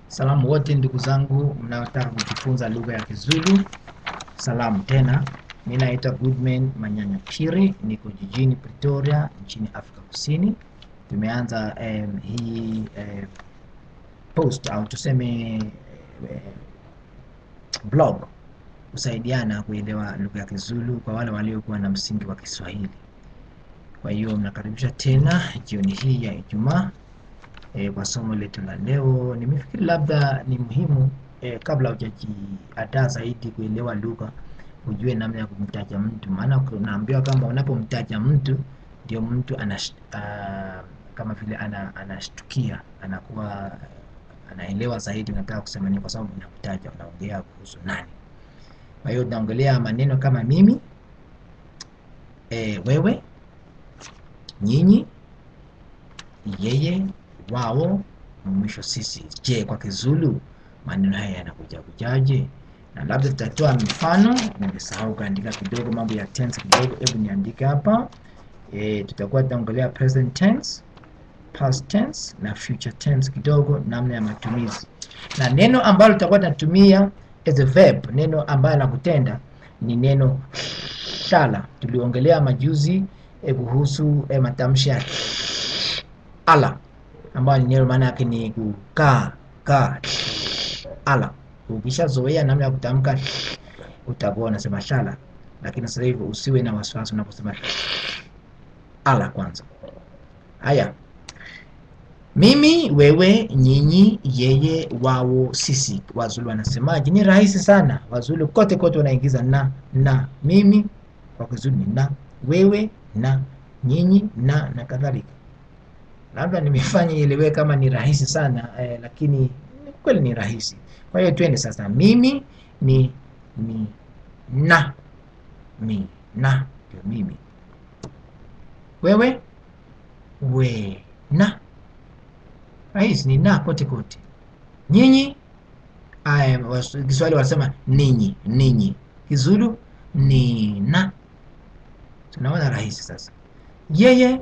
Salamu wote ndugu zangu mnaotaka kujifunza lugha ya Kizulu. Salamu tena. Mimi naitwa Goodman Manyanya Piri, niko jijini Pretoria nchini Afrika Kusini. Tumeanza um, hii um, post au tuseme um, blog kusaidiana kuelewa lugha ya Kizulu kwa wale waliokuwa na msingi wa Kiswahili. Kwa hiyo mnakaribisha tena jioni hii ya Ijumaa e, kwa somo letu la leo. Nimefikiri labda ni muhimu e, kabla hujajiandaa zaidi kuelewa lugha, ujue namna ya kumtaja mtu, maana unaambiwa kama unapomtaja mtu ndio mtu anash, uh, kama vile ana, anashtukia anakuwa anaelewa zaidi unataka kusema nini, kwa sababu unamtaja, unaongea kuhusu nani. Kwa hiyo tunaongelea maneno kama mimi, e, wewe, nyinyi, yeye, wao, mwisho sisi. Je, kwa Kizulu maneno haya yanakuja kujaje? Na labda tutatoa mifano. Nimesahau kuandika kidogo mambo ya tense kidogo, hebu niandike hapa. E, tutakuwa tunaongelea present tense, past tense na future tense kidogo, namna ya matumizi na neno ambalo tutakuwa tunatumia as a verb, neno ambalo la kutenda ni neno shala. Tuliongelea majuzi eh, kuhusu eh, matamshi ya ala ambayo ni neno maana yake ni kukaa kaa ala. Ukishazoea namna ya kutamka utakuwa unasema shala, lakini sasa hivi usiwe na wasiwasi unaposema ala kwanza. Haya, mimi, wewe, nyinyi, yeye, wao, sisi. Wazulu wanasemaje? Ni rahisi sana. Wazulu kote kote wanaingiza na na. Mimi kwa Kizulu ni na, wewe na, nyinyi na na kadhalika. Labda nimefanya ielewe kama ni rahisi sana eh, lakini kweli ni rahisi. Kwa hiyo twende sasa. Mimi ni ni na, mi na ndio mimi. Wewe we na rahisi ni na kote kote. Nyinyi Kiswahili wanasema ninyi, ninyi. Kizulu ni na. Tunaona rahisi sasa. Yeye,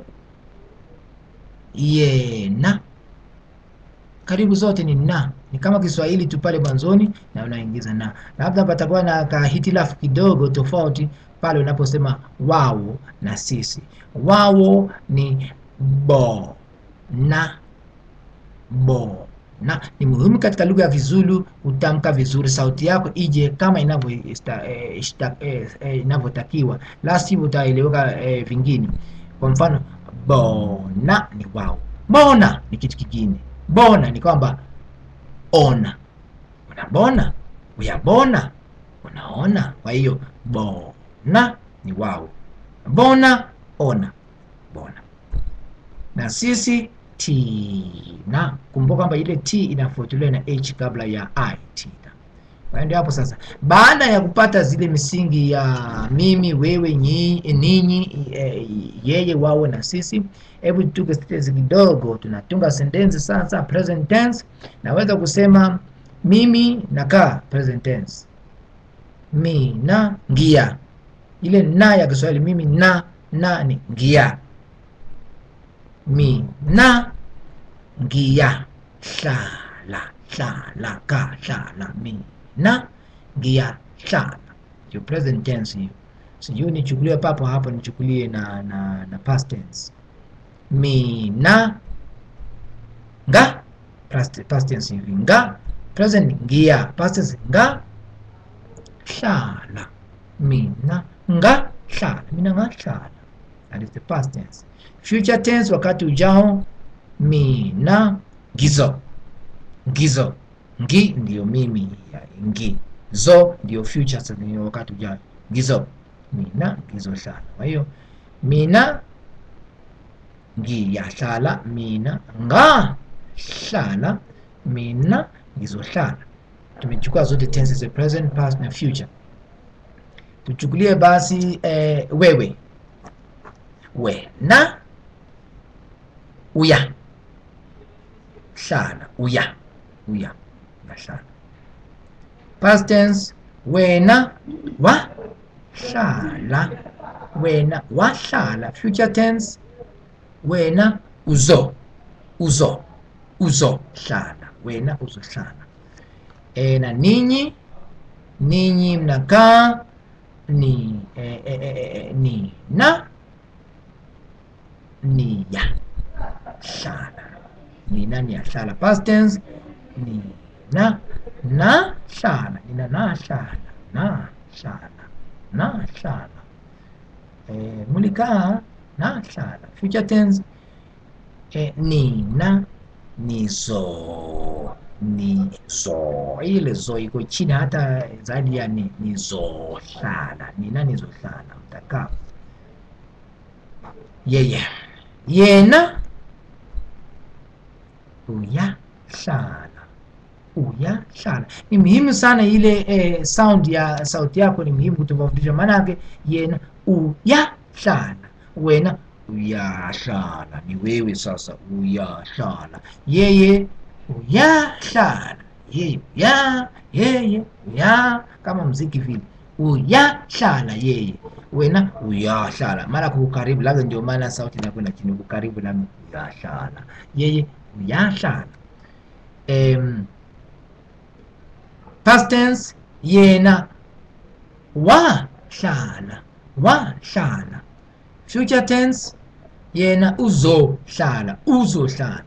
ye na, karibu zote ni na, ni kama Kiswahili tu pale mwanzoni na unaingiza na. Labda patakuwa na kahitilafu kidogo tofauti pale unaposema wao na sisi. Wao ni bo na bo na. Ni muhimu katika lugha ya Kizulu kutamka vizuri, sauti yako ije kama inavyotakiwa, eh, eh, la sivyo utaeleweka eh, vingine. Kwa mfano bona ni wao, bona ni kitu kingine. Bona ni kwamba ona, unabona, uyabona, unaona. Kwa hiyo bona ni wao, bona, ona, bona. Na sisi tina. Kumbuka kwamba ile t inafuatiliwa na h kabla ya i, tina. Kwa hiyo hapo sasa, baada ya kupata zile misingi ya mimi, wewe, ninyi, yeye, wao na sisi, hebu tuke sentensi kidogo. Tunatunga sentensi sasa, present tense. Naweza kusema mimi nakaa, present tense. Mi na ngia, ile na ya Kiswahili mimi na na ni ngia mi na ngia shala shala ka shala mi na ngia shala yo present tense hiyo. Sijui nichukulie papo hapo, nichukulie na, na, na past tense mi na nga past tense hivi nga present ngia past tense nga shala mi na nga shala mi na nga shala that is the past tense. Future tense wakati ujao, mi na ngizo ngizo ngi ndio mimi ya ngi zo ndio future sasa, ndio wakati ujao ngizo mi na ngizo shala. Kwa hiyo mi na ngi ya shala, mi na nga shala, mi na ngizo shala. Tumechukua zote tenses za present, past na future. Tuchukulie basi eh, wewe we na uya shala uya uya na shala. Past tense wena wa shala wena wa shala. Future tense wena uzo uzo uzo shala wena uzohlala e, na ninyi ninyi mnakaa ni e, e, e, ni na ni ya hlala nina niyahlala past tense ni na na hlala nina na hlala na hlala na hlala eh, mulikaa na hlala future tense eh, nina nizo nizo ile zo iko chini hata zaidi ya ni nizohlala nina nizohlala mtakaa yeye yena uyahlala uyahlala ni muhimu sana ile eh, sound ya sauti yako ni muhimu kutofautisha maanake yena uyahlala wena uyahlala ni wewe sasa uyahlala yeye uyahlala yeye uya yeye uya kama mziki vile uyahlala yeye wena uyahlala mara kukaribu labda ndio maana sauti inakwenda chini kukaribu labda uyahlala yeye uyahlala um, past tense yena wahlala wahlala future tense yena uzohlala uzohlala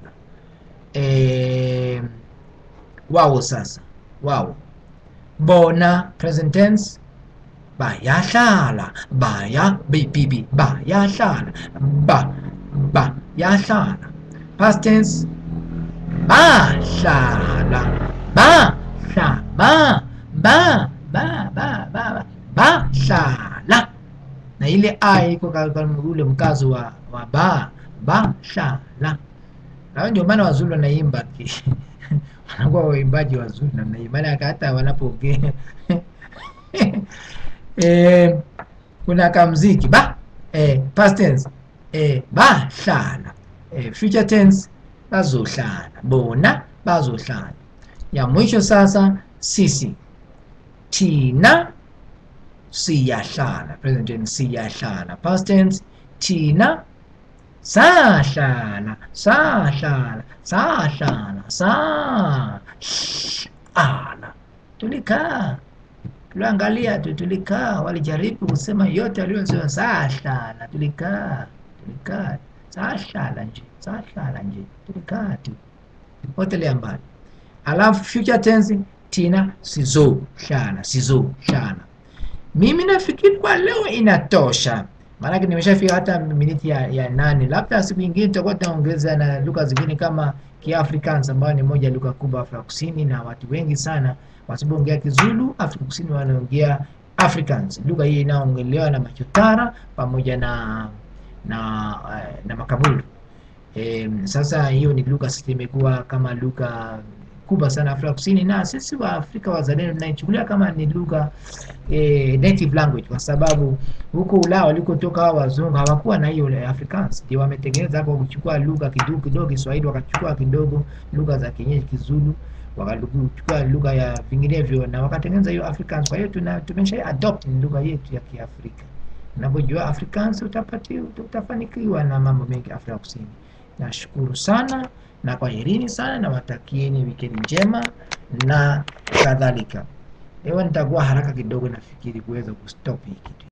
um, wawo sasa wawo bona present tense bayahlala baya bibi bayahlala ba ba yahlala past tense bahlala ba hla ba ba ba ba ba ba bahlala na ile a iko katika ule mkazo wa, wa ba bahlala na ndio maana wazulu wanaimba wanakuwa waimbaji wazuri namna hii maana hata wanapoongea eh, kuna kamziki ba eh, past tense eh, bahlala eh, future tense bazohlala bona bazohlala ya mwisho sasa sisi thina siyahlala present tense siyahlala past tense thina sahlala sahlala sahlala sahlala tulikaa tuliangalia tu tulikaa walijaribu kusema yote waliosema sahlala tulikaa tulikaa sahlala nje sahlala nje tulikaa tu potelea mbali alafu future tense tina sizohlala sizohlala mimi nafikiri kwa leo inatosha maanake nimeshafika hata miniti ya, ya nane labda siku nyingine tutakuwa tunaongeza na lugha zingine kama kiafrikaans ambayo ni moja ya lugha kubwa afrika kusini na watu wengi sana wasipoongea kizulu afrika kusini wanaongea africans lugha hii inaongelewa na machotara pamoja na na uh, na makaburu e, sasa hiyo ni lugha sasa imekuwa kama lugha kubwa sana Afrika Kusini, na sisi wa Afrika wazalendo tunaichukulia kama ni lugha eh, native language, kwa sababu huko Ulaya walikotoka hao wazungu hawakuwa na hiyo Afrikaans, ndio wametengeneza hapo kuchukua lugha kidogo kidogo Kiswahili, wakachukua kidogo lugha za kienyeji Kizulu, wakachukua lugha ya vinginevyo na wakatengeneza hiyo Afrikaans. Kwa hiyo tuna tumesha adopt ni lugha yetu ya Kiafrika. Unapojua Afrikaans utapati utafanikiwa na mambo mengi Afrika Kusini. Nashukuru sana na kwaherini sana, na watakieni wikendi njema na kadhalika. Leo nitakuwa haraka kidogo, nafikiri kuweza kustop hii kitu.